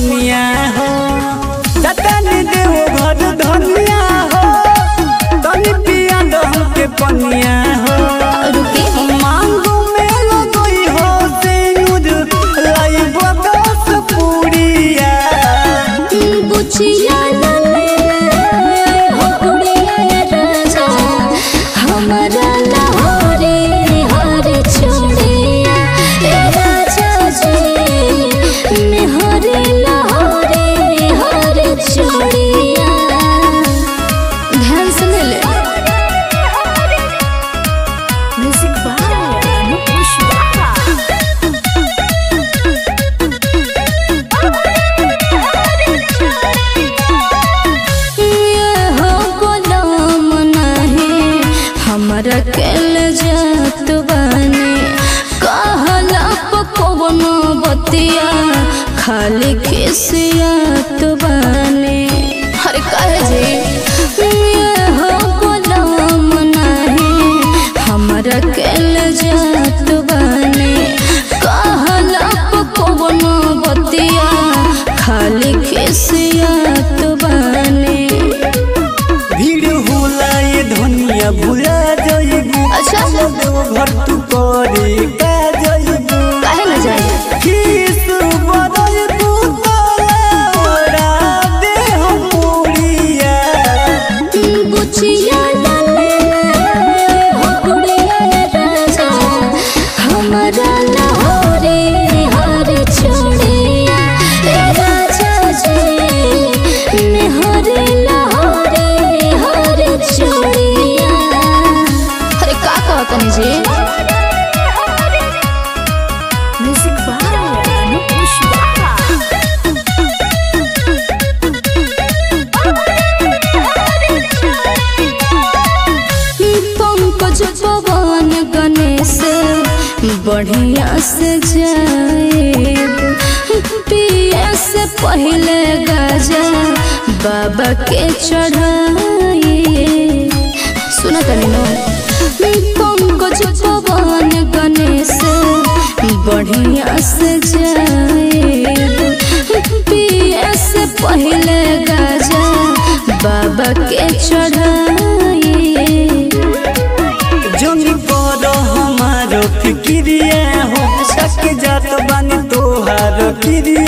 पनिया हो जतनी देव घर धनिया हो तनी पिया दो हमके पनिया हो रुके मांगू में लगई हो सिंदूर लाइब दस पूरिया बुचिया नले हो गुड़िया राजा हमारा लाहौरे हर छोड़िया ए राजा जी मैं हरे लाहौरे हर छोड़िया ध्यान से ले ले म्यूजिक बाय अनुपुष ये हो गुलाम नहीं हमरा केल जात बानी कहला पकवनो बतिया खाली खिसियात बानी हर कहे जी ये हो गुलाम नहीं हमरा केल जात बानी कहला पकवनो बतिया खाली खिसियात बानी भीड़ होला ये धनिया भुला जाइबू अच्छा। देव घर तू करे का जाइबू काहे न जाए किस बदल तू तोरा दे हम पूरिया बुचिया डाले हो गुड़िया राजा हमारा लाहौरे हर छोड़िया ए राजा जी मैं हरे लाहौरे हर छोड़िया अरे का कहतनी जी म्यूजिक बाय अनुपुष पंकज पवन गणेश बढ़िया से जाए पिए से पहले गजा बाबा के चढ़ाए सुना तनी नो पंकज पवन गणेश बढ़िया से जाए पिए से पहले गजा बाबा के चढ़ाए जनी कर हमारो फिक्रिया हो सक जात बानी तोहार क्रिया